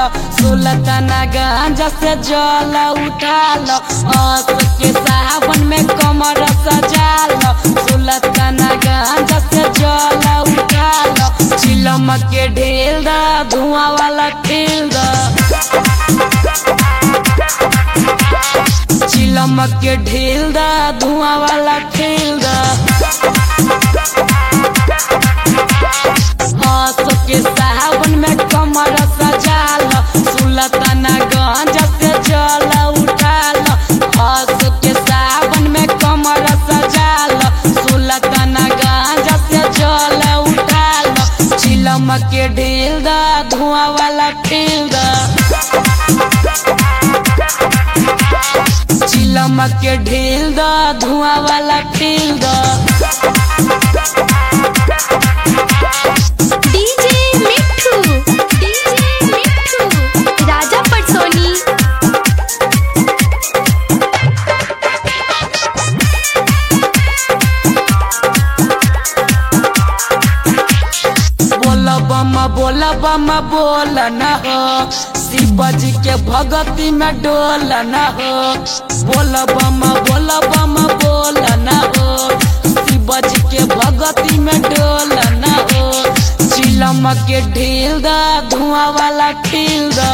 लो सुलताना गांजा से जल उठा लो अस के सावन में कमर सजा लो सुलताना गांजा से जल उठा लो चिलम के ढेल दा धुआं वाला खेल दा चिलम के ढेल दा धुआं वाला खेल दा हंस के सावन में कमर सजाल सुलताना गंज से जल उठाल हंस के सावन में कमर सजाल सुलताना गंज से जल उठाल चिलम के ढेल दा धुआं वाला खेल दा चिलम के ढेल दा धुआं वाला खेल दा डीजे मिठू डीजे मिठू राजा पटसोनी बोल बम बोल बम बोल न हो शिव जी के भगती में डोल न हो बोल बम बोल बम बोल न हो शिव जी के भगती में डोल न हो चिलम के ढील दा धुआं वाला खिल दा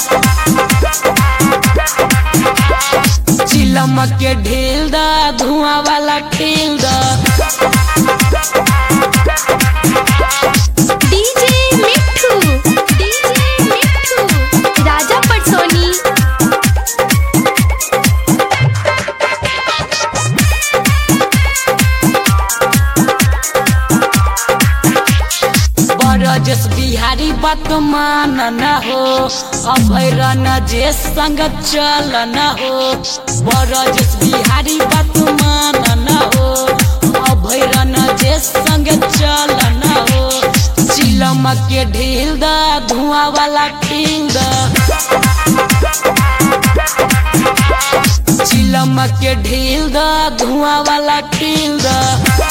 चिलम के ढील दा धुआं वाला खिल दा डीजे मिठू डीजे मिठू राजा पटसोनी बरजस बिहारी बात मान न हो अभैरन जे संग चल न हो बरजस बिहारी बात मान न हो अभैरन जे संग चल न हो चिलम के ढील दा धुआं वाला खिल दा चिलम के ढील दा धुआं वाला खिल दा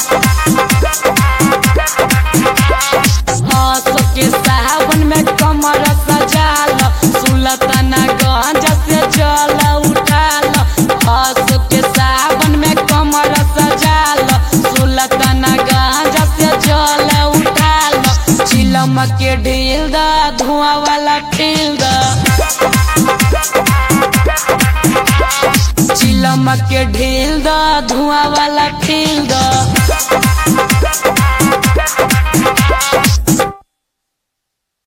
हंस के सावन में कमर सजाल सुलताना गंज से जल उठाल हंस के सावन में कमर सजाल सुलताना गंज से जल उठाल चिलम के ढील दा धुआं वाला खिल दा चिलम के ढील दा धुआं वाला खिल दा